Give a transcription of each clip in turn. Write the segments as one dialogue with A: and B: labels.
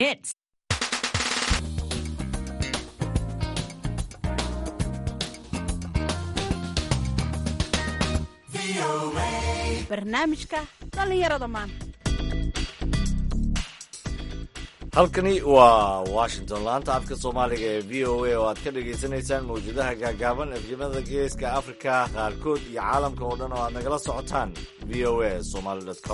A: Hits. barnaamijka dhallinyarada maanta
B: halkani waa washington laanta afka soomaaliga ee v o a oo aad ka dhagaysanaysaan mawjadaha gaagaaban efyimada geeska afrika qaarkood iyo caalamka oo dhan oo aad nagala socotaan v o a somaly com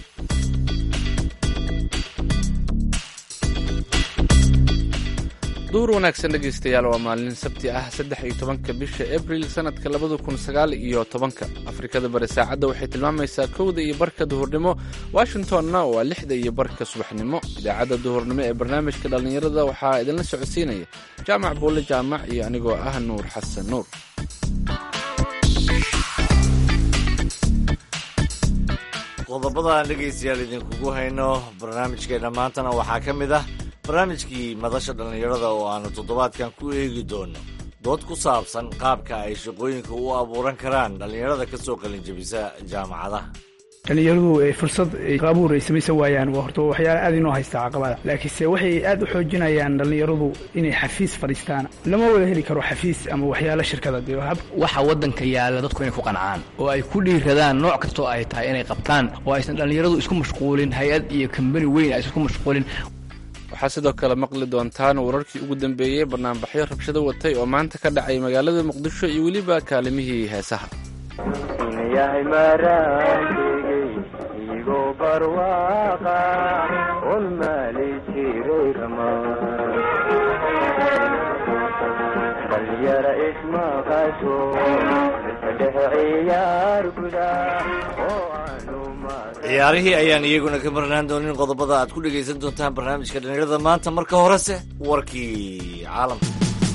C: duur wanaagsan dhegaystayaal waa maalin sabti ah saddex iyo tobanka bisha abril sanadka labada kun sagaal iyo tobanka afrikada bari saacadda waxay tilmaamaysaa kowda iyo barka duhurnimo washingtonna waa lixda iyo barka subaxnimo idaacadda duhurnimo ee barnaamijka dhallinyarada waxaa idinla socodsiinaya jaamac buulle jaamac iyo anigoo ah nuur xasan nuur
B: qodobada aan dhegaystayaal idinkugu hayno barnaamijkeena maantana waxaa ka mid ah barnaamijkii madasha dhallinyarada oo aanu toddobaadkan ku eegi doono dood ku saabsan qaabka ay shaqooyinka u abuuran karaan dhallinyarada ka soo qalinjabisa jaamacadaha
D: dhallinyaradu fursad abuur ay samaysan waayaan waa horta waxyaala aad inoo haysta caqabada laakiinse waxay aad u xoojinayaan dhallinyaradu inay xafiis fadhiistaan lama wada heli karo xafiis ama waxyaala shirkada dee
E: waxa waddanka yaalla dadku inay ku qancaan oo ay ku dhiiradaan nooc kastoo ay tahay inay qabtaan oo aysan dhallinyaradu isku mashquulin hay-ad iyo kambani weyn aysan isku mashquulin
C: waxaa sidoo kale maqli doontaan wararkii ugu dambeeyey barnaamijyo rabshado watay oo maanta ka dhacay magaalada muqdisho iyo weliba kaalimihii heesaha
F: yahay maraantegey igoo barwaaqa un maali jiray ramaan dhalyara ismaqasho dhexe ciyaar guda oo aanu
B: ciyaarihii ayaan iyaguna ka marnaan doonin qodobada aad ku dhegaysan doontaan barnaamijka dhallinyarada maanta marka horese warkii caalamka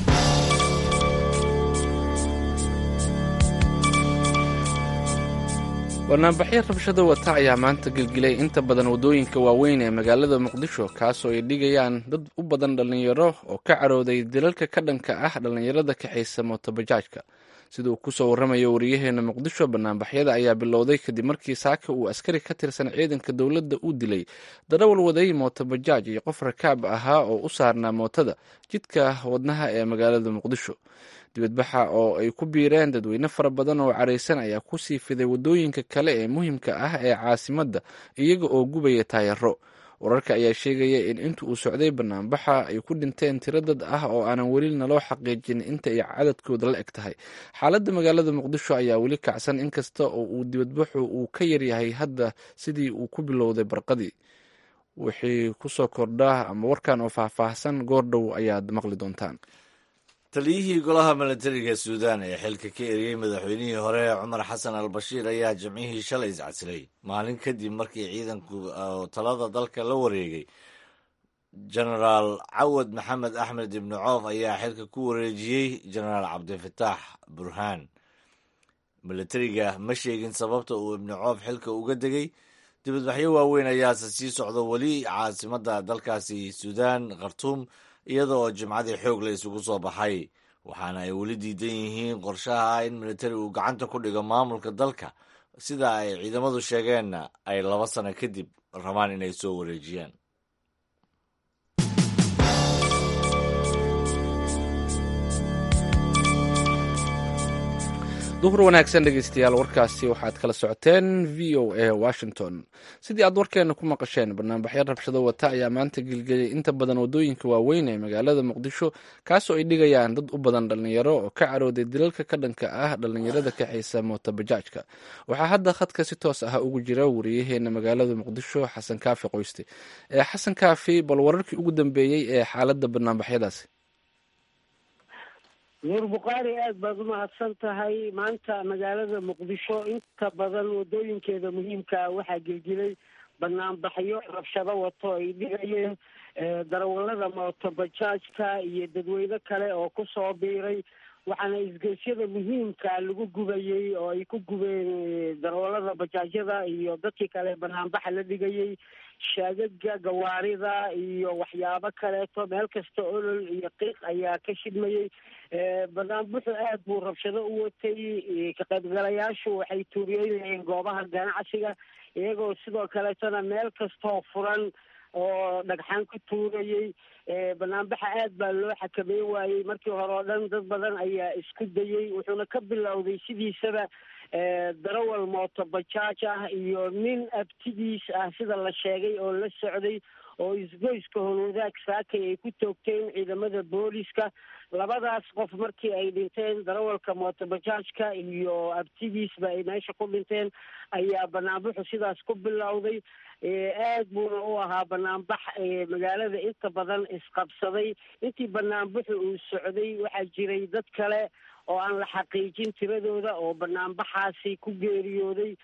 C: barnaamijyo rabshada wata ayaa maanta gelgilay inta badan waddooyinka waaweyn ee magaalada muqdisho kaasoo ay dhigayaan dad u badan dhallinyaro oo ka carooday dilalka ka dhanka ah dhallinyarada kaxaysa mootobajaajka sida uu kusoo warramayo wariyaheena muqdisho banaanbaxyada ayaa bilowday kadib markii saaka uu askari ka tirsan ciidanka dowladda u dilay darawal waday mootobajaaj iyo qof rakaab ahaa oo u saarnaa mootada jidka wadnaha ee magaalada muqdisho dibadbaxa oo ay ku biireen dadweyne fara badan oo caraysan ayaa ku sii fiday waddooyinka kale ee muhiimka ah ee caasimadda iyaga oo gubaya taayaro wararka ayaa sheegaya in inta uu socday banaanbaxa ay ku dhinteen tiro dad ah oo aanan weli naloo xaqiijin inta ay cadadkooda la eg tahay xaaladda magaalada muqdisho ayaa weli kacsan inkasta oo uu dibadbaxu uu ka yaryahay hadda sidii uu ku bilowday barqadii wixii kusoo kordha ama warkan oo faahfaahsan goordhow ayaad maqli doontaan
B: taliyihii golaha milatariga suudaan ee xilka ka eriyey madaxweynihii hore cumar xasan al bashiir ayaa jimcihii shalay iscasilay maalin kadib markii ciidanku talada dalka la wareegay genaraal cawad maxamed axmed ibni coof ayaa xilka ku wareejiyey genaraal cabdifataax burhaan milatariga ma sheegin sababta uu ibni coof xilka uga degay dibadbaxyo waaweyn ayaase sii socda weli caasimadda dalkaasi suudaan khartuum iyada oo jimcadii xoog la isugu soo baxay waxaana ay weli diidan yihiin qorshaha ah in militari uu gacanta ku dhigo maamulka dalka sida ay ciidamadu sheegeenna ay laba sano kadib rabaan inay soo wareejiyaan
C: duhur wanaagsan dhegeystayaal warkaasi waxaad kala socoteen v o a washington sidii aad warkeena ku maqasheen barnaamijyo rabshado wata ayaa maanta gelgeliyay inta badan waddooyinka waaweyn ee magaalada muqdisho kaasoo ay dhigayaan dad u badan dhallinyaro oo ka carooday dilalka ka dhanka ah dhallinyarada kaxaysa mootobajaajka waxaa hadda khadka si toos ah ugu jira wariyaheena magaalada muqdisho xasan kaafi qoyste ee xasan kaafi bal wararkii ugu dambeeyey ee xaaladda barnaamijyadaasi
G: nuur bukhaari aad baad umahadsan tahay maanta magaalada muqdisho inta badan wadooyinkeeda muhiimkaa waxaa gelgelay banaanbaxyo rabshado wato ay dhigayeen darawalada mootobajaajka iyo dadweyne kale oo kusoo biiray waxaana isgeysyada muhiimka lagu gubayey oo ay ku gubeen darawalada bajaajyada iyo dadkii kale banaanbaxa la dhigayey shaagaga gawaarida iyo waxyaabo kaleeto meel kasta olol iyo qiiq ayaa ka shidmayey banaanbuxu aad buu rabshado u watay ka qaybgalayaashu waxay tuuriyeynayeen goobaha ganacsiga iyagoo sidoo kaleetana meel kastoo furan oo dhagxaan ku tuurayey banaanbaxa aad baa loo xakameyn waayey markii hore oo dhan dad badan ayaa isku dayey wuxuuna ka bilowday sidiisaba darawal mooto bajaaj ah iyo nin abtidiis ah sida la sheegay oo la socday oo isgoyska howlwadaag saakay ay ku toogteen ciidamada booliska labadaas qof markii ay dhinteen darawalka mootobajaajka iyo abtidiisba ay meesha ku dhinteen ayaa banaanbaxu sidaas ku bilowday aad buuna u ahaa banaanbax magaalada inta badan isqabsaday intii banaanbaxu uu socday waxaa jiray dad kale oo aan la xaqiijin tiradooda oo banaanbaxaasi ku geeriyooday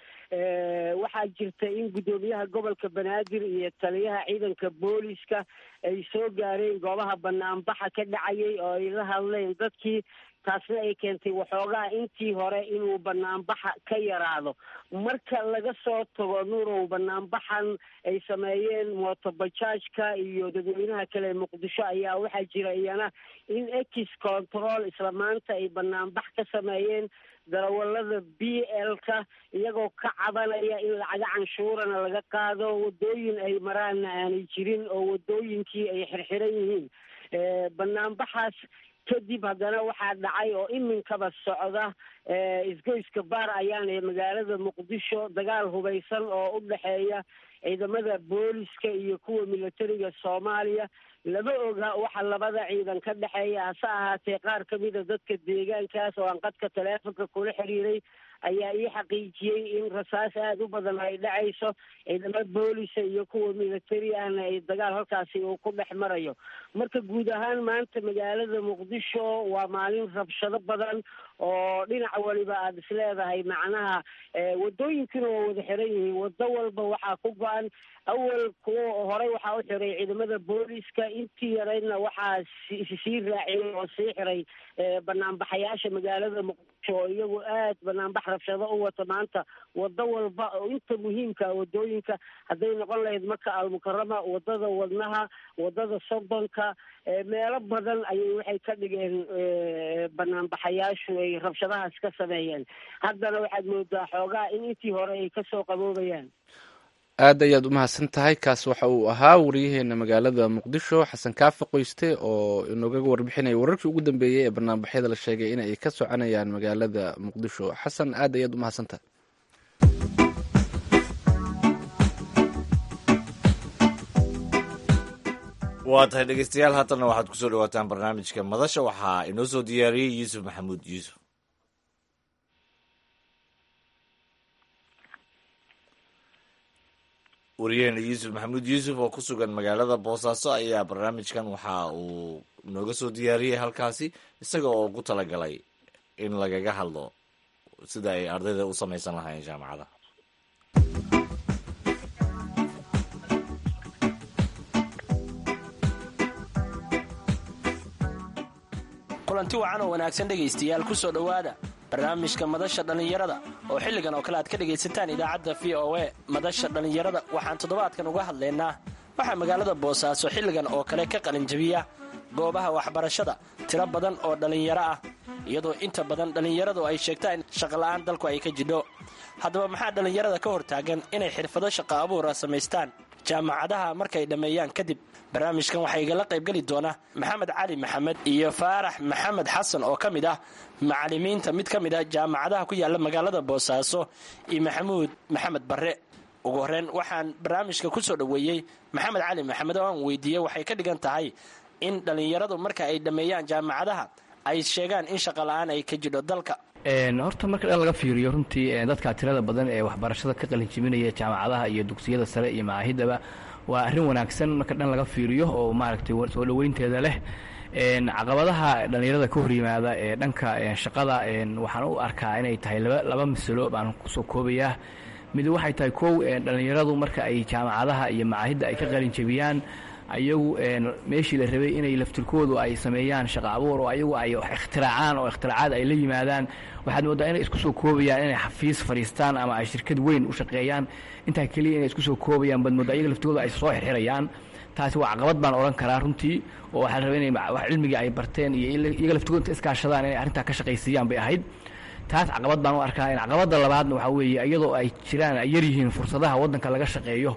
G: waxaa jirta in guddoomiyaha gobolka banaadir iyo taliyaha ciidanka booliska ay soo gaareen goobaha banaanbaxa ka dhacayay oo ay la hadleen dadkii taasna ay keentay waxoogaa intii hore inuu banaanbaxa ka yaraado marka laga soo tago nuurow banaanbaxan ay sameeyeen mootobajaajka iyo dadweynaha kale muqdisho ayaa waxaa jira iyana in ex control isla maanta ay banaanbax ka sameeyeen darawalada b l-ka iyagoo ka cabanaya in lacaga canshuurana laga qaado wadooyin ay maraanna aanay jirin oo wadooyinkii ay xirxiran yihiin banaanbaxaas kadib haddana waxaa dhacay oo iminkaba socda isgoyska baar ayaan ee magaalada muqdisho dagaal hubaysan oo u dhexeeya ciidamada booliska iyo kuwa militariga soomaaliya lama oga waxa labada ciidan ka dhexeeya hase ahaatee qaar ka mida dadka deegaankaas oo aan qadka taleefonka kula xiriiray ayaa ii xaqiijiyey in rasaas aada u badan ay dhacayso ciidamo boolisa iyo kuwa militari ahna ay dagaal halkaasi uu ku dhex marayo marka guud ahaan maanta magaalada muqdisho waa maalin rabshado badan oo dhinac waliba aada is leedahay macnaha wadooyinkuna waa wada xiran yihiin wado walba waxaa ku go-an awal kuwa horey waxaa u xiray ciidamada booliska intii yaraydna waxaa sii raaciyay oo sii xiray banaanbaxayaasha magaalada muqdisho oo iyagu aad banaanbax rabshado u wata maanta wado walba oo inta muhiimka wadooyinka hadday noqon lahayd marka almukarama wadada wadnaha wadada sodonka meelo badan ayay waxay ka dhigeen banaanbaxayaashu ay rabshadahaas ka sameeyeen haddana waxaad moodaa xoogaa in intii hore ay kasoo qaboobayaan
C: aad ayaad u mahadsan tahay kaas waxa uu ahaa wariyaheena magaalada muqdisho xasan kaafi qoyste oo inoogaga warbixinaya wararkii ugu dambeeyey ee banaanbaxyada la sheegay in ay ka soconayaan magaalada muqdisho xasan aad ayaad u mahadsan tahay
B: waa tahay dhegeystayaal haatanna waxaad kusoo dhawaataan barnaamijka madasha waxaa inoo soo diyaariyey yuusuf maxamuud yuusuf wariyaheena yuusuf maxamuud yuusuf oo ku sugan magaalada boosaaso ayaa barnaamijkan waxa uu nooga soo diyaariyey halkaasi isaga oo ugu talagalay in lagaga hadlo sida ay ardayda u samaysan lahaayeen jaamacada
H: kulanti wacan oo wanaagsan dhegaystayaal ku soo dhowaada barnaamijka madasha dhallinyarada oo xilligan oo kale aad ka dhegaysataan idaacadda v o e madasha dhallinyarada waxaan toddobaadkan uga hadlaynaa waxaa magaalada boosaaso xilligan oo kale ka qalinjabiya goobaha waxbarashada tiro badan oo dhallinyaro ah iyadoo inta badan dhallinyaradu ay sheegtaan in shaqola'aan dalku ay ka jidho haddaba maxaa dhallinyarada ka hortaagan inay xirfado shaqo abuura samaystaan jaamacadaha markay dhammeeyaan kadib barnaamijkan waxaa igala qaybgeli doona maxamed cali maxamed iyo faarax maxamed xasan oo ka mid ah macalimiinta mid ka mid ah jaamacadaha ku yaala magaalada boosaaso iyo maxamuud maxamed barre ugu horreyn waxaan barnaamijka ku soo dhoweeyey maxamed cali maxamed oo aan weydiiyey waxay ka dhigan tahay in dhallinyaradu marka ay dhammeeyaan jaamacadaha ay sheegaan in shaqola'aan ay ka jidho dalka
E: horta marka dhan laga fiiriyo runtii dadka tirada badan ee waxbarashada ka qalinjibinaya jaamacadaha iyo dugsiyada sare iyo macaahidaba waa arrin wanaagsan marka dhan laga fiiriyo oo maaragtay soo dhoweynteeda leh caqabadaha dhallinyarada ka hor yimaada ee dhanka shaqada waxaan u arkaa inay tahay laba masalo baan kusoo koobayaa mid waxay tahay kow dhallinyaradu marka ay jaamacadaha iyo macaahidda ay ka qalinjabiyaan ayagu meeshii la rabay inay laftirkoodu ay sameeyaan shaqa abuur oo ayagu ay ikhtiraacaan oo ikhtiraacad ay la yimaadaan waxaad moodaa inay isku soo koobayaan inay xafiis fadhiistaan ama ay shirkad weyn u shaqeeyaan intaa keliya inay isku soo koobayaan baad moodaa ayaga laftirkoodu ay soo xirxirayaan taasi waa caqabad baan odhan karaa runtii oo waxaa la rabay inay wax cilmigii ay barteen iyo iyaga laftirkoodu inta iskaashadaan inay arrintaa ka shaqaysiiyaan bay ahayd taas caqabad baan u arkaa caqabadda labaadna waxaa weeye iyadoo ay jiraan ay yar yihiin fursadaha waddanka laga shaqeeyo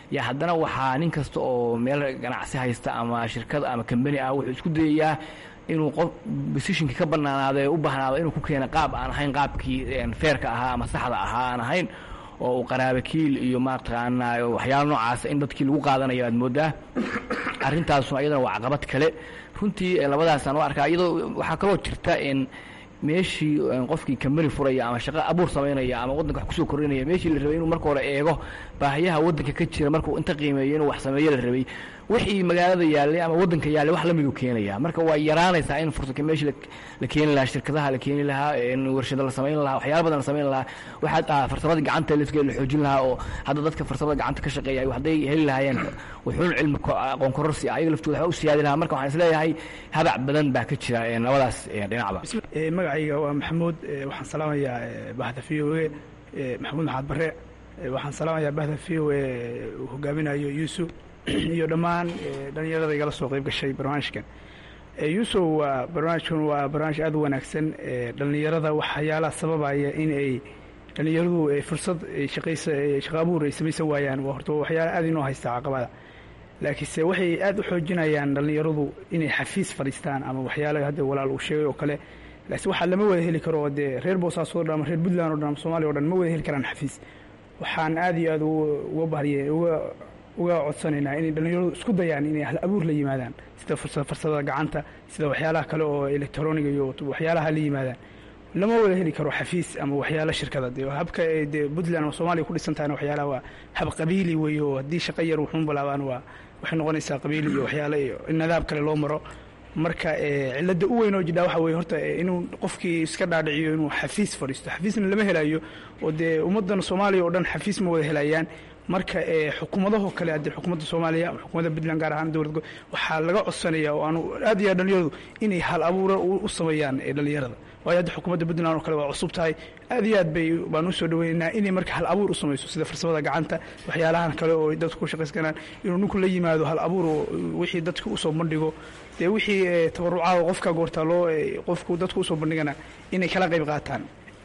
E: yaa haddana waxaa nin kasta oo meel ganacsi haysta ama shirkad ama kambani ah wuxuu isku dayayaa inuu qof bosishinkii ka banaanaado ee u baahnaado inuu ku keena qaab aan ahayn qaabkii feerka ahaa ama saxda ahaa aan ahayn oo uu qaraabakiil iyo mataqaanaa waxyaala noocaasa in dadkii lagu qaadanayo aad moodaa arrintaasuna iyadana waa caqabad kale runtii labadaasaan u arkaa iyadoo waxaa kaloo jirta in meeshii qofkii kambani furaya ama shaqo abuur samaynaya ama waddanka wax kusoo kordhinaya meeshii la rabay inuu marka hore eego baahiyaha waddanka ka jira markuu inta qiimeeyo inuu wax sameeyo la rabay wixii magaalada yaallay ama waddanka yaallay wax lamiduu keenaya marka waa yaraanaysaa in fursa meeshii la keeni lahaa shirkadaha la keeni lahaa warshado la samayn lahaa waxyaala badan la samayn lahaa waxaa farsamada gacanta lafkeeda la xoojin lahaa oo hadda dadka farsamada gacanta ka shaqeeya hadday heli lahaayeen wuxuun cilmi aqoon kororsi ah ayaga laftooda waxba u siyaadi lahaa marka waxaan isleeyahay habac badan baa ka jira labadaas dhinacba
D: magacayga waa maxamuud waxaan salaamayaa bahda v o e maxamuud maxaad bare waxaan salaamayaa bahda v o e uu hogaaminayo yuusuf iyo dhammaan dhalinyarada igala soo qayb gashay barnaamijkan yuusuf waa barnaamijkan waa barnaamij aad u wanaagsan dhalinyarada waxyaalaha sababaya in ay dhalinyaradu fursad shaqaysa shaqa abuur ay samaysan waayaan waa horta waxyaala aad inoo haysta caqabada laakiinse waxay aad u xoojinayaan dhalinyaradu inay xafiis fadhiistaan ama waxyaala hadda walaal uu sheegay oo kale laakiin waxaa lama wada heli karo dee reer boosaaso o dhan ama reer puntland o dhan ama somaaliya o dhan ma wada heli karaan xafiis waxaan aad iyo aad uga bahriye uga uga codsanaynaa inay dhalinyaradu isku dayaan inay hal abuur la yimaadaan sida farsamada gacanta sida waxyaalaha kale oo electroniga iyo waxyaalaha la yimaadaan lama wada heli karo xafiis ama waxyaala shirkada de habka de puntland ama soomaaliya ku dhisan tahayna waxyaalaha waa hab qabiili weeye oo haddii shaqa yar wuxuun bilaabaan waa waxay noqonaysaa qabiili iyo waxyaale iyo nadaab kale loo maro marka cilada u weyn oo jidhaa waxa weye horta inuu qofkii iska dhaadhiciyo inuu xafiis fadhiisto xafiisna lama helayo oo dee ummaddan soomaaliya oo dhan xafiis ma wada helayaan marka xukuumadahoo kale haddii xukuumadda soomaaliya ama xukuumadda puntland gaar ahaan dowlad waxaa laga codsanaya oo aanu aad iyo aad dhalinyaradu inay hal abuura u sameeyaan dhalinyarada waayo hadda xukuumadda puntland oo kale waa cusub tahay aad iyo aad bay baan usoo dhaweynaynaa inay marka hal abuur u samayso sida farsamada gacanta waxyaalahan kale oo dadku ku shaqayskanaan inuu ninku la yimaado hal abuur oo wixii dadka usoo bandhigo dee wixii tabarucaada qofka goortaa loo qofku dadku usoo bandhigana inay kala qayb qaataan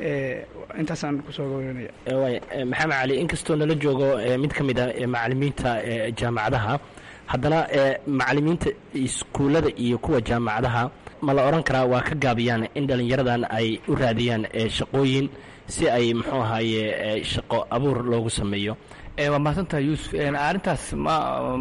D: intaasaan kusoo goynaya
H: waay maxamed cali inkastoo nala joogo mid ka mid a macalimiinta jaamacadaha haddana macalimiinta iskuullada iyo kuwa jaamacadaha ma la odhan karaa waa ka gaabiyaan in dhallinyaradan ay u raadiyaan shaqooyin si ay muxuu ahaaye shaqo abuur loogu sameeyo
E: waa mahadsantahay yuusuf arrintaas ma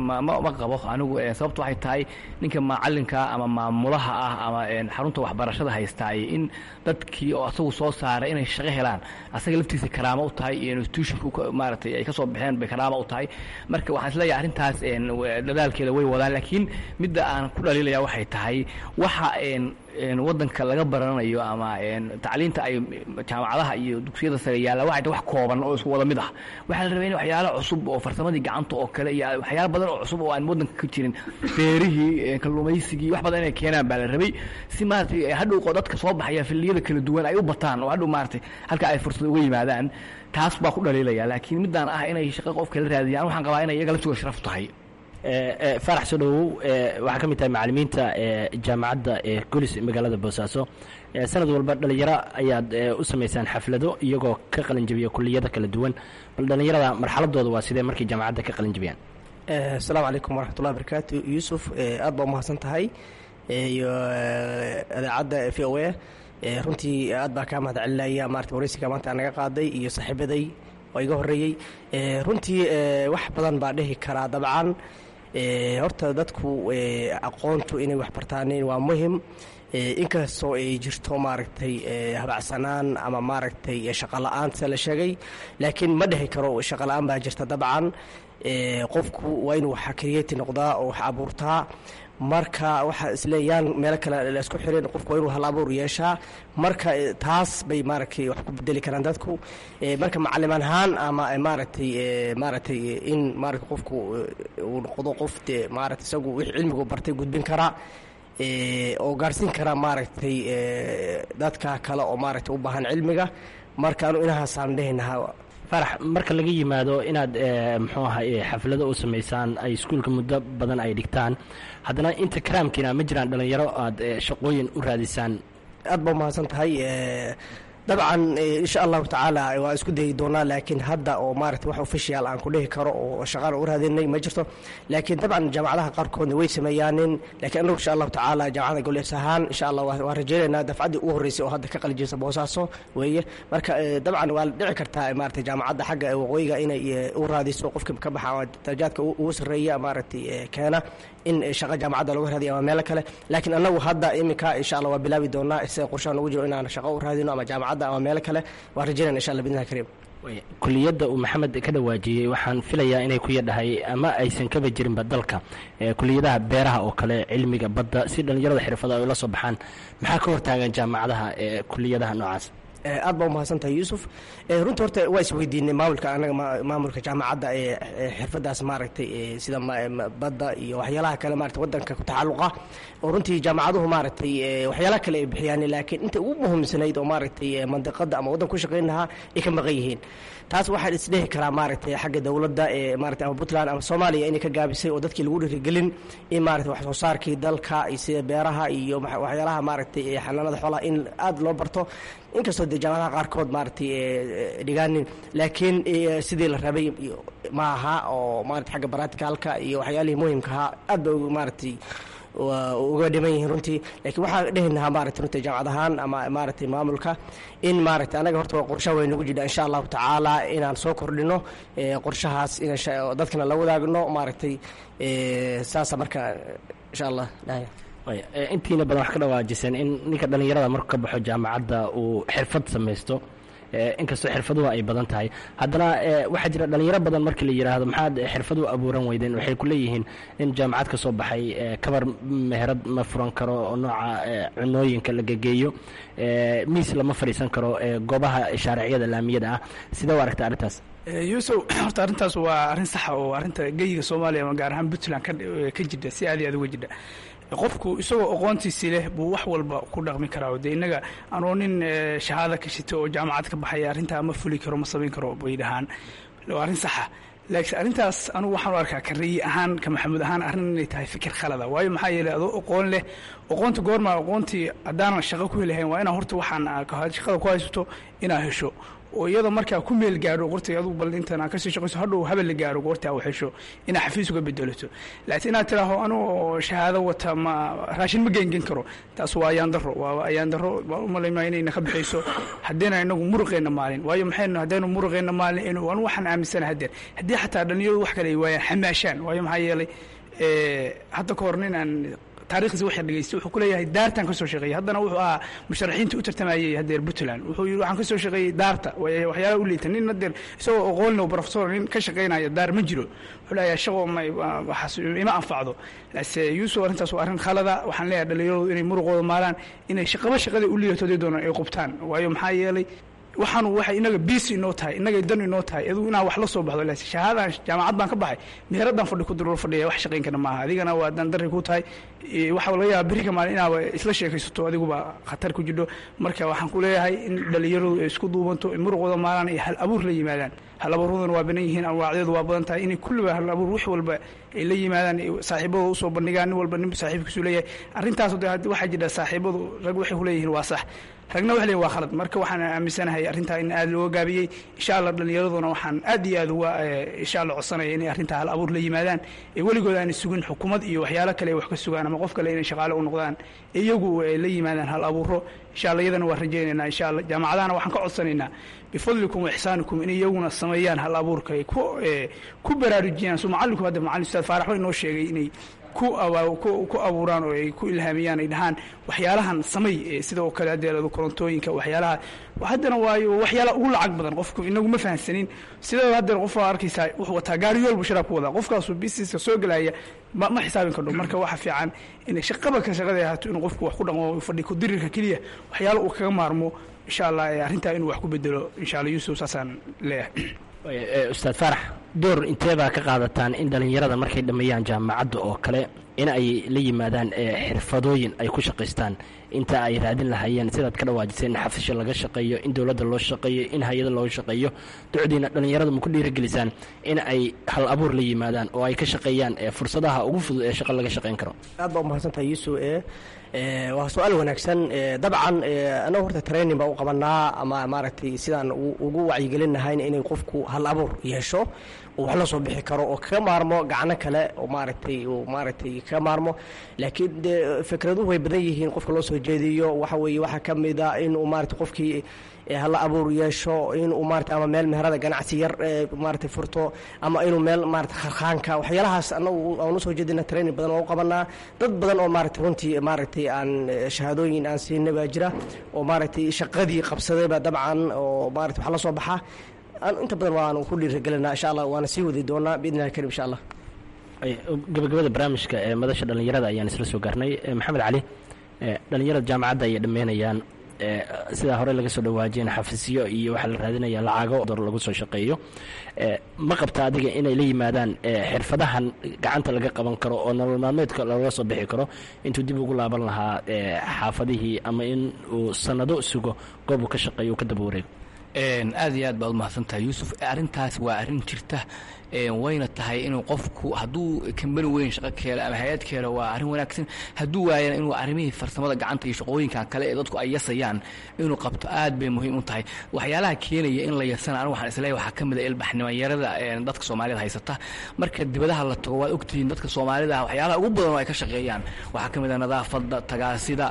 E: ma qabo anigu sababto waxay tahay ninka macalinka ama maamulaha ah ama xarunta waxbarashada haystaay in dadkii oo asagu soo saaray inay shaqo helaan asaga laftiisa karaamo u tahay iyo institutionka maaragtay ay ka soo baxeen bay karaamo u tahay marka waxaan isleeyahay arrintaas dadaalkeeda way wadaan laakiin midda aan ku dhaliilaya waxay tahay waxa waddanka laga baranayo ama tacliinta ay jaamacadaha iyo dugsiyada sare yaalla waxay tahay wax kooban oo isku wada mid ah waxaa la rabay in waxyaala cusub oo farsamadii gacanta oo kale iyo waxyaala badan oo cusub oo aan waddanka ka jirin beerihii kalluumaysigii wax badan inay keenaan baa la rabay si maaragtay hadhow dadka soo baxaya filliyada kala duwan ay u bataan oo hadhow maaragtay halka ay fursad uga yimaadaan taas baa ku dhaliilaya laakiin middaan ah inay shaqo qofka la raadiyaan waxaan qabaa inay iyaga laftooda sharaf tahay
H: faarax soo dhowow waxaa ka mid tahay macalimiinta jaamacadda golis magaalada boosaaso sanad walba dhalinyaro ayaad u samaysaan xaflado iyagoo ka qalinjabiya kuliyada kala duwan bal dhallinyarada marxaladooda waa sidee markay jaamacadda ka qalinjabiyaan
I: asalaamu calaykum waraxmatullahi barakaatu yuusuf aad baa umahadsan tahay iyo idaacadda v o a runtii aad baa kaa mahad celinaya maarata wareysiga maanta naga qaaday iyo saaxiibaday oo iga horeeyey runtii wax badan baa dhihi karaa dabcan horta dadku aqoontu inay wax bartaan waa muhim inkastoo ay jirto maaragtay habacsanaan ama maaragtay shaqola-aan sida la sheegay laakiin ma dhihi karo shaqola-aan baa jirta dabcan qofku waa inuu wax kriyati noqdaa oo wax abuurtaa marka waxaa isleeyaan meelo kale laisku xirin qofku waa inuu hal abuur yeeshaa marka taas bay maaragtay wax ku bedeli karaan dadku marka macaliman ahaan ama maaragtay maaragtay in maarata qofku uu noqdo qof dee maarata isagu wix cilmigu bartay gudbin karaa oo gaarhsiin kara maaragtay dadka kale oo maaragtay u baahan cilmiga marka anu inahaasaan dhehinahaa
H: farax marka laga yimaado inaad muxuu aha xaflado u samaysaan ay iskuulka muddo badan ay dhigtaan haddana inta karaamkiina ma jiraan dhallinyaro aad shaqooyin u raadisaan
I: aad baa umahadsan tahay dabcan insha allahu tacaala waa isku dayi doonaa laakiin hadda oo maarata wax official aan ku dhihi karo oo shaqaan u raadinay ma jirto laakiin dabcan jaamacadaha qaarkoodna way sameeyaanin laakiin anagu insha allahu tacaala jaamacada goleys ahaan insha allah waan rajaynaynaa dafcaddii ugu horreysay oo hadda ka qalijisa boosaaso weeye marka dabcan waa dhici kartaa maarata jaamacadda xagga waqooyiga inay u raadiso qofka ka baxa darajaadka ugu sarreeya maaragtay keena in shaqa jaamacadda lagu raadiyo ama meelo kale laakiin anagu hadda iminka insha allah waa bilaabi doonaa isaga qorshaha nagu jiro inaan shaqo u raadino ama jaamacadda ama meelo kale waan rajaynayna insha allah bidnillahi kariim
H: kuliyadda uu maxamed ka dhawaajiyey waxaan filayaa inay ku yadhahay ama aysan kaba jirinba dalka kuliyadaha beeraha oo kale cilmiga badda si dhallinyarada xirfada ay ula soo baxaan maxaa ka hortaagan jaamacadaha ee kuliyadaha noocaas
I: aad baa umahadsantahay yuusuf runtii horta waa isweydiinay maamulka anaga maamulka jaamacadda ee xirfadaas maaragtay sida badda iyo waxyaalaha kale maarata wadanka ku tacaluqa oo runtii jaamacaduhu maaragtay waxyaalaha kale ay bixiyaan laakiin inta ugu muhiimsanayd oo maaragtay mandiqada ama waddan ku shaqayn lahaa ay ka maqan yihiin taas waxaan isdhehi karaa maaragtay xagga dowladda ee maarata ama puntland ama soomaaliya inay ka gaabisay oo dadkii lagu dhiirigelin in maarata wax soo saarkii dalka sida beeraha iyo waxyaalaha maaragtay xanaanada xoolaha in aad loo barto inkastoo dee jaamacadaha qaarkood maaragtay dhigaanin laakiin sidii la rabay ma aha oo maarata xagga baraticalka iyo waxyaalihii muhimka ahaa aad ba maaragtay uga dhiman yihiin runtii laakiin waxaan dhehinahaa maarata runtii jaamacad ahaan ama maaragtay maamulka in maaragtay anaga horta qorshaha way nagu jidhaa insha allahu tacaala inaan soo kordhino qorshahaas in dadkana la wadaagno maaragtay saasa marka insha allah
H: intiina badan wax ka dhawaajiseen in ninka dhallinyarada markuu ka baxo jaamacadda uu xirfad samaysto inkastoo xirfaduhu ay badan tahay haddana waxaa jira dhalinyaro badan markii la yidhaahdo maxaad xirfad u abuuran weydeen waxay ku leeyihiin in jaamacad ka soo baxay kabar meherad ma furan karo oo nooca cunooyinka la gegeeyo miis lama fadhiisan karo goobaha shaariciyada laamiyada ah sidee u aragta arrintaas
D: yuusuf horta arrintaas waa arrin saxa oo arrinta geyiga soomaaliya ama gaar ahaan puntland ka jidha si aad iyo aad uga jidha qofku isagoo aqoontiisii leh buu wax walba ku dhaqmi karaa dee innaga anoo nin shahaada ka shita oo jaamacad ka baxaya arrintaa ma fuli karo ma samayn karo bay dhahaan waa arrin saxa laakiin arrintaas anugu waxaan u arkaa kareeyi ahaan ka maxamuud ahaan arrin inay tahay fikir khalada waayo maxaa yeelay adoo aqoon leh aqoonta goorma aqoontii haddaanan shaqo ku helahayn waa inaa horta waxaan shaqada ku haysato inaa hesho oo iyada markaa ku meel gaadho qortay adugu bal intan aan kasii shaqayso hadhow habel la gaaro goorta u hesho inaad xafiis uga bedelato laakiin inaad tidhaaho anuu shahaado wata ma raashin ma geengen karo taas waa ayaan daro waa ayaan daro waan umalaymaa inayna ka bixayso haddayna inagu muruqeenna maalin waayo maxaynu haddaynu muruqeenna maalin inu anu waxaan aaminsana haddeer haddii xataa dhalinyaradu wax kale ay waayaan xamaashaan waayo maxaa yeelay hadda ka hor nin aan taarikhdiisa waxaan dhegeystay wuxuu ku leeyahay daartaan ka soo shaqeeyey haddana wuxuu ahaa musharaxiinta u tartamayey hadeer puntland wuxuu yidhi waxaan ka soo shaqeeyey daarta waxyaalaha u liita nin hadeer isagoo aqoonle professor nin ka shaqeynaya daar ma jiro wuxuu leeyahay shaqo ma waxaas ima anfacdo lase yuusuf arrintaas waa arrin khalada waxaan leeyahay dhalinyaradu inay muruqooda maalaan inay shaqaba shaqada u liidato haday doonaan ay qubtaan waayo maxaa yeelay waxaanu waxay inaga biisi inoo tahay inagay dan inoo tahay aduu inaan wax la soo baxdo laakiin shahaadaan jaamacad baan ka baxay meheradaan fadhi ku diro fadhiya wax shaqayn kana maaha adigana waa dandarri ku tahay waxaa laga yaaba berri ka maalin inaaba isla sheekaysato adiguba khatar ku jidho marka waxaan ku leeyahay in dhalinyaradu ay isku duubanto muruqooda maalaan iyo hal abuur la yimaadaan hal abuuraduna waa banan yihiin anwaacdeedu waa badan tahay inay kulliba hal abuur wax walba ay la yimaadaan saaxiibadooda usoo bandhigaan nin walba nin saaxiibkiisu leeyahay arrintaas waxaa jira saaxiibadu rag waxay ku leeyihiin waa sax ragna wax leeyihin waa khalad marka waxaan aaminsanahay arrintaa in aad looga gaabiyey insha allah dhallinyaraduna waxaan aad iyo aad uga insha allah codsanaya inay arrintaa hal abuur la yimaadaan ee weligood aanay sugin xukuumad iyo waxyaalo kale ay wax ka sugaan ama qof kale inay shaqaale u noqdaan iyagu ay la yimaadaan hal abuuro insha allah iyadana waan rajaynaynaa insha allah jaamacadahana waxaan ka codsanaynaa bifadlikum wa ixsaanikum in iyaguna sameeyaan hal abuurka ay ku ku baraarujiyaan soo macallinku hadda macallin ustaad faarax way inoo sheegay inay ku ku abuuraan oo ay ku ilhaamiyaan ay dhahaan waxyaalahan samay sida oo kale hadeerado korontooyinka waxyaalaha haddana waayo waxyaalaha ugu lacag badan qofku inagu ma fahansanin sidoo hadeer qof waa arkaysaa wuxuu wataa gaari yool buu sharaab ku wadaa qofkaasu bisiska soo gelaya ma ma xisaabin kardho marka waxa fiican inay shaqaba ka shaqada ahaato inuu qofku wax ku dhaqmo fadhi ku dirirka keliya waxyaala uu kaga maarmo insha allah arrintaa inuu wax ku bedelo insha allah yuusuf saasaan leeyahay
H: ustaad faarax door intee baa ka qaadataan in dhallinyarada markay dhammeeyaan jaamacadda oo kale
J: in ay la yimaadaan xirfadooyin ay ku shaqaystaan inta ay raadin lahaayeen sidaad ka dhawaajiseen in xafisho laga shaqeeyo in dowladda loo shaqeeyo in hay-ada loo shaqeeyo ducdiina dhallinyarada ma ku dhiirigelisaan in ay hal abuur la yimaadaan oo ay ka shaqeeyaan fursadaha ugu fudud ee shaqo laga shaqayn karo
I: aad baa umahadsantahay yuusuf e waa su-aal wanaagsan dabcan anagu horta training baa u qabanaa ama maaragtay sidaan ugu wacyigelinahayn inay qofku hal abuur yeesho oo wax la soo bixi karo oo kaga maarmo gacno kale oo maaragtay uu maaragtay kaga maarmo laakiin de fikraduhu way badan yihiin qofka loo soo jeediyo waxa weeye waxaa ka mid a inuu maaragtay qofkii hala abuur yeesho inuu maarata ama meel meherada ganacsi yar maarata furto ama inuu meel maarata kharkhaanka waxyaalahaas anagu aan usoo jeedina training badan oo u qabanaa dad badan oo maarata runtii maaragtay aan shahaadooyin aan siinay baa jira oo maaragtay shaqadii qabsadayba dabcan oo maarata wax la soo baxa inta badan waanu ku dhiirigelinaa insha allah waana sii wadi doonaa biidni illahi karim insha allah
J: gabagabada barnaamijka ee madasha dhallinyarada ayaan isla soo gaarnay maxamed cali dhallinyarada jaamacadda ayay dhammeynayaan sidaa hore laga soo dhawaajiyeen xafisyo iyo waxaa la raadinaya lacago dor lagu soo shaqeeyo ma qabta adiga inay la yimaadaan xirfadahan gacanta laga qaban karo oo nolol maalmeedka looga soo bixi karo intuu dib ugu laaban lahaa xaafadihii ama in uu sanado sugo goob uu ka shaqeeyo uu ka daba wareego
E: aad iyo aad baad umahadsantahay yuusuf arrintaas waa arrin jirta wayna tahay inuu qofku hadduu kambani weyn shaqo ka helo ama hay-ad ka helo waa arrin wanaagsan hadduu waayana inuu arrimihii farsamada gacanta iyo shaqooyinkan kale ee dadku ay yasayaan inuu qabto aad bay muhiim u tahay waxyaalaha keenaya in la yasana anigu waxaan isleeyahay waxaa ka mid a ilbaxnimayarada dadka soomaalida haysata marka dibadaha la tago waad ogtihiin dadka soomaalida waxyaalaha ugu badan oo ay ka shaqeeyaan waxaa ka mid a nadaafadda tagaasida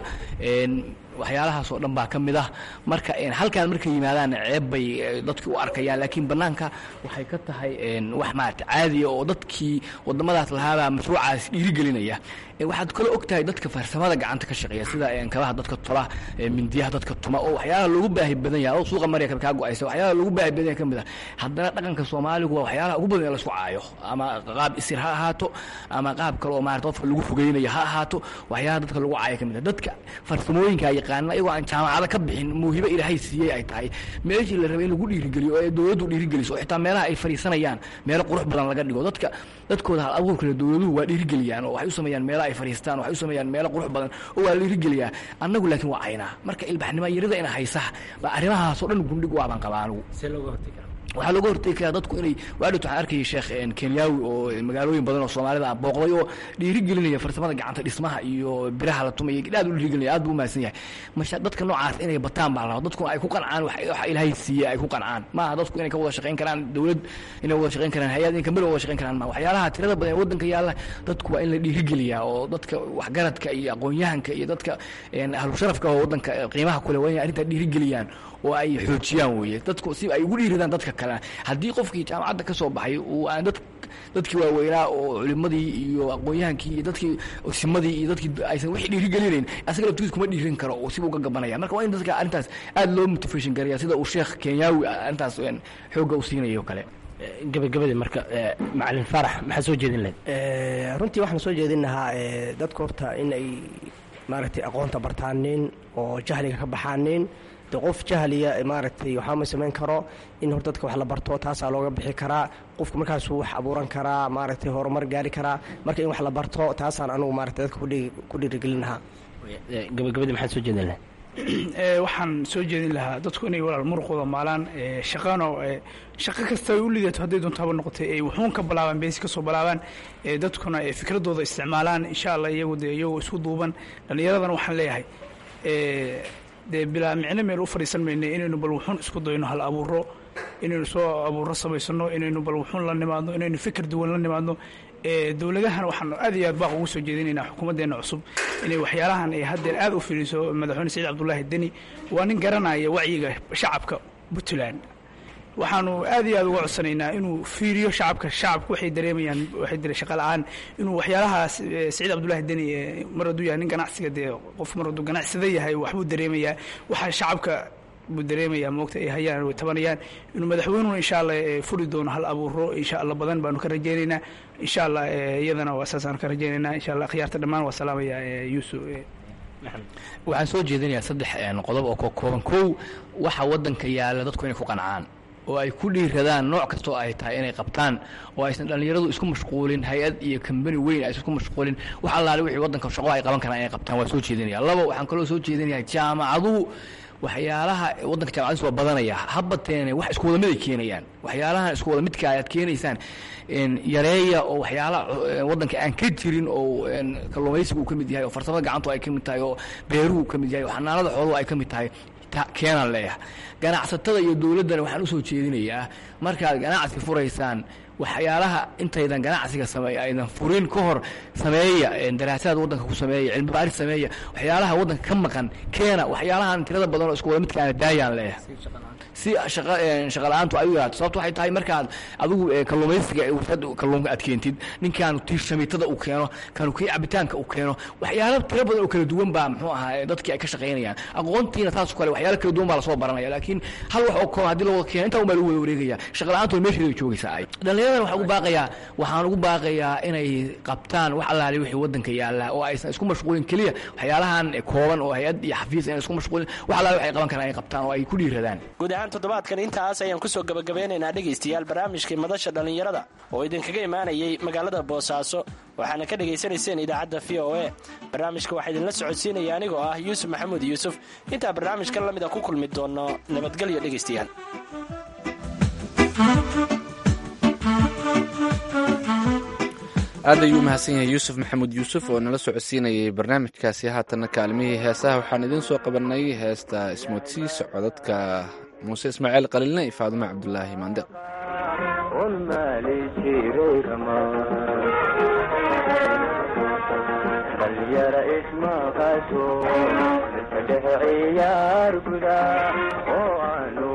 E: waxyaalahaas oo dhan baa ka mid ah marka halkaan markay yimaadaan ceeb bay dadkii u arkayaan laakiin bannaanka waxay ka tahay wax maarata caadiya oo dadkii wadamadaas lahaabaa mashruucaas dhiirigelinaya waxaad kale og tahay dadka farsamada gacanta ka shaqeeya sida kabaha dadka tola mindiyaha dadka tuma oo waxyaalaha loogu baahi badan yahay oo suuqa marya kaa go-aysa waxyaalaha loogu baahi badan yahay ka mid ah haddana dhaqanka soomaaligu waa waxyaalaha ugu badan ee laisku caayo ama qaab isir ha ahaato ama qaab kale oo maarata qofka lagu fogeynayo ha ahaato waxyaalaha dadka lagu caayo ka mid ah dadka farsamooyinka yaqaana iyagoo aan jaamacado ka bixin muuhibo ilaahay siiyey ay tahay meeshii la rabay in lagu dhiirigeliyo oo dowladdu dhiirigeliso oo xitaa meelaha ay fadhiisanayaan meelo qurux badan laga dhigo dadka dadkooda hal abuurkale dowladuhu waa dhiirigeliyaan oo waxay u sameeyaan meelo ay fadhiistaan waxay u sameeyaan meelo qurux badan oo waa la dhiirigeliyaa annagu laakiin waa caynaa marka ilbaxnimo yarida ina haysaha baa arrimahaas oo dhan gundhig waabaan qabaa anigu waxaa looga hortegi karaa dadku inay waadhowt waxaan arkayay sheekh kenyaawi oo magaalooyin badan oo soomaalida ah booqday oo dhiirigelinaya farsamada gacanta dhismaha iyo biraha la tumaya aad u dhiirigelinaya aad buu umahadsan yahay masha dadka noocaas inay bataan baa laraba dadkuna ay ku qancaan wax ilaahay siiye ay ku qancaan maaha dadku inay ka wada shaqayn karaan dowlad inay wada shaqayn karaan hay-ad in kambani wada shaqayn karaan ma waxyaalaha tirada badan ee waddanka yaalla dadku waa in la dhiirigeliyaa oo dadka waxgaradka iyo aqoon-yahanka iyo dadka ahlu sharafka oo waddanka qiimaha kule waa inay arrintaa dhiirigeliyaan oo ay xoojiyaan weeye dadku si ay ugu dhiiridaan dadka kalena haddii qofkii jaamacadda ka soo baxay uu aan dad dadkii waaweynaa oo culimadii iyo aqoon-yahankii iyo dadkii simadii iyo dadkii aysan wixii dhiirigelinayn asaga laftigiis kuma dhiirin karo oo siba uga gabanaya marka waa in dadka arrintaas aad loo motivation garaya sida uu sheekh kenyaawi arrintaas xoogga u siinayo kale
J: gabagabadii marka macalin faarax maxaa soo jeedin lahayd
I: runtii waxaan soo jeedin lahaa dadka horta in ay maaragtay aqoonta bartaanin oo jahliga ka baxaanin de qof jahliya maaragtay waxaa ma samayn karo in hor dadka wax la barto taasaa looga bixi karaa qofku markaasuu wax abuuran karaa maaragtay horumar gaari karaa marka in wax la barto taasaan anugu maaragtay dadka ku dhiirigelin lahaa
J: gabagabadii maxaad soo jeedin lahayd
D: waxaan soo jeedin lahaa dadku inay walaal muruqooda maalaan shaqano shaqo kasta ay u lidato hadday doonto haba noqotay ay wuxuun ka bilaabaan beesi kasoo bilaabaan dadkuna ay fikradooda isticmaalaan insha allah iyagu dee iyagoo isku duuban dhallinyaradana waxaan leeyahay dee bilaa micno meel u fadhiisan mayna inaynu bal wuxuun isku dayno hal abuuro inaynu soo abuuro samaysano inaynu bal wuxuun la nimaadno inaynu fikir duwan la nimaadno dowladahana waxaanu aad iyo aad baaq ugu soo jeedinaynaa xukuumaddeena cusub inay waxyaalahan ay haddeer aad u fiiriso madaxweyne saciid cabdullaahi deni waa nin garanaya wacyiga shacabka puntland waxaanu aad iyo aad uga codsanaynaa inuu fiiriyo shacabka shacabku waxay dareemayaan waxay dire shaqa la-aan inuu waxyaalahaas saciid cabdullaahi deni mar hadduu yahay nin ganacsiga dee qof mar hadduu ganacsada yahay waxbuu dareemayaa waxa shacabka buu dareemayaa moogta ay hayaan way tabanayaan inuu madaxweynuhuna insha allah furi doono hal abuuro insha allah badan baanu ka rajaynaynaa insha allah iyadana waa saasaanu ka rajaynaynaa insha allah khiyaarta dhammaan waa salaamaya yuusuf
E: waxaan soo jeedinayaa saddex qodob oo ka kooban kow waxa waddanka yaalla dadku inay ku qancaan oo ay ku dhiiradaan nooc kastoo ay tahay inay qabtaan oo aysan dhallinyaradu isku mashquulin hay-ad iyo kambani weyn aysan isku mashquulin wax allaale wixii waddanka shaqo ay qaban karaan inay qabtaan waa soo jeedinaya laba waxaan kaloo soo jeedinayaa jaamacaduhu waxyaalaha waddanka jaamacadiis waa badanaya habateene wax isku wada mid ay keenayaan waxyaalahan isku wada midka ayaad keenaysaan yareeya oo waxyaala waddanka aan ka jirin oo kalluumaysigu ka mid yahay oo farsamada gacantu ay ka mid tahay oo beeruhu ka mid yahay oo xanaanada xooluhu ay ka mid tahay keenaan leeyahay ganacsatada iyo dowladdana waxaan usoo jeedinayaa markaad ganacsi furaysaan waxyaalaha intaydan ganacsiga sameeya aydan furin ka hor sameeya daraasaad waddanka ku sameeya cilmi baaris sameeya waxyaalaha waddanka ka maqan keena waxyaalahan tirada badan oo isku wada midkaana daayaan leeyahay si shaqa la-aantu ay u yaraato sababto waxay tahay markaad adigu kalluumaysiga warshad kalluunka aad keentid ninkaanu tii shamiitada uu keeno kanu kii cabitaanka uu keeno waxyaalo tiro badan oo kala duwan baa muxuu ahaa dadkii ay ka shaqaynayaan aqoontiina taas kale waxyaalo kala duwan baa lasoo baranaya laakiin hal wax oo kooban haddii la wada keeno intaa un baa lagu wada wareegaya shaqa la-aantu meesheeda joogaysaa ay dhallinyaradan waxaan ugu baaqayaa waxaan ugu baaqayaa inay qabtaan wax allaale wixii waddanka yaalla oo aysan isku mashquulin keliya waxyaalahan kooban oo hay-ad iyo xafiis aynan isku mashquulin wax allaale waxay qaban karaan ay qabtaan oo ay ku dhiiradaan
H: toddobaadkan intaas ayaan kusoo gabagabeynaynaa dhegaystayaal barnaamijkii madasha dhallinyarada oo idinkaga imaanayay magaalada boosaaso waxaana ka dhegaysanayseen idaacadda v o e barnaamijka waxaa idinla socodsiinaya anigoo ah yuusuf maxamuud yuusuf intaa barnaamijkan la mida ku kulmi doono nabadgelyo dhegaystayaal
C: aad ayuu mahadsan yahay yuusuf maxamuud yuusuf oo nala socodsiinayay barnaamijkaasi haatanna kaalmihii heesaha waxaan idiin soo qabanay heesta ismoodsiis codadka muuse ismaaciil qaliilna iyo faadumo cabdulaahi maande
F: dhalinyara ismaqasho dadka dhexe ciyaar guda oo aanu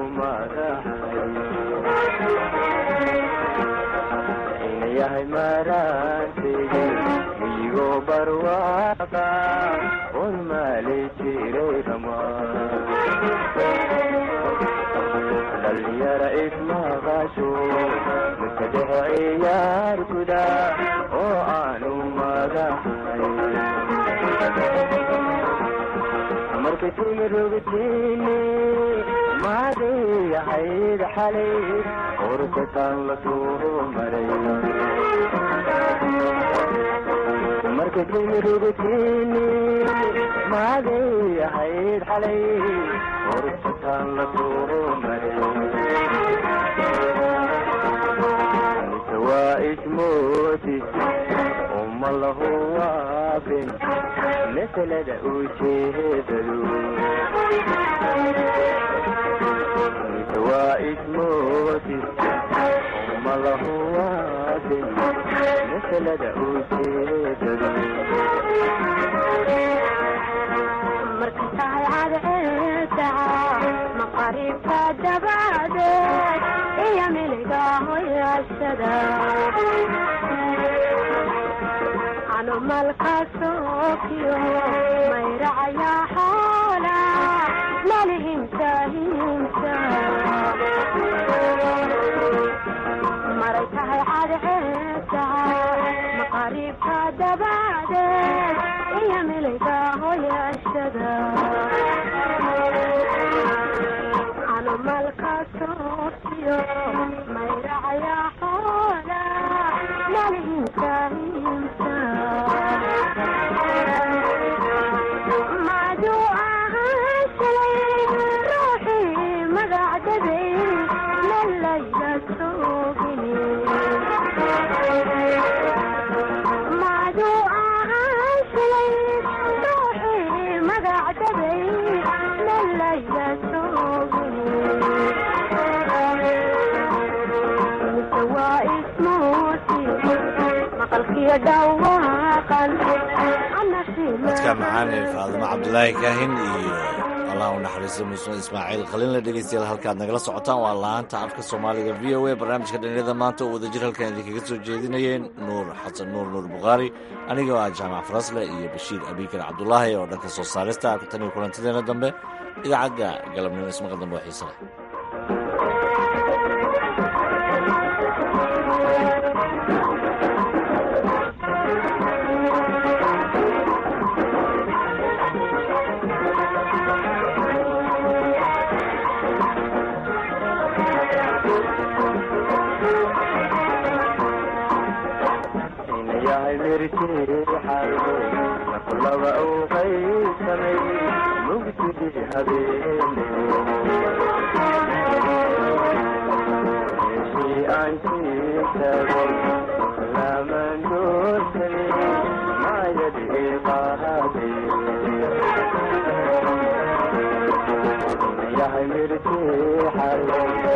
F: madaxay inayahay maraantegi miyigo barwaaqa un maali jiray ramaan dhalinyara ismaqasho dadka dhexe ciyaar guda oo aanu madaxay markay timirogtiini maadayahayd xalay qorkataan la soo maray markay timirogtiini maadayahayd xalay qorkataan la soo maray mise waa ismootis uma lahu waabin masalada ujeedadu mise waa ismootis uma lahu waabin masalada ujeedadu
K: marka tahay cadceeda maqaribka dabadeed iyo miliga hoyashada anumalkasookiyo mayracaya xoola malihimsa himsa maray tahay cadceeda maqaribka dabadeed iyo miliga hoyashada anumalkasookiyo mayracaya xoola malihimsa himsa maduu ahaan shalay ruuxii magacdaday lalayla soogini maduu ahaan shalay ruuxii magacdaday lalayla soogini mise waa ismuusi maqalkiyo dhawaaqan
B: dadka macaan ee faadumo cabdulaahi kaahin iyo allah u naxariisto muuse ismaaciil qaliinla dhegeystayaal halkaad nagala socotaan waa laanta afka soomaaliga v o a barnaamijka dhalinyarada maanta oo wadajir halkan idinkaga soo jeedinayeen nuur xasan nuur nuur bukhaari anigoo ah jaamac farasle iyo bashiir abiikar cabdulaahi oo dhanka soo saarista tan iyo kulantideena dambe idaacadda galabnimo ismaqa dambe oo xiisa leh
F: mirjeexay marku laba uu qaysamay mugdigii habeenimo meeshii aan sii tago lamaan doorsani maayadii qaadee yahay mirjeexay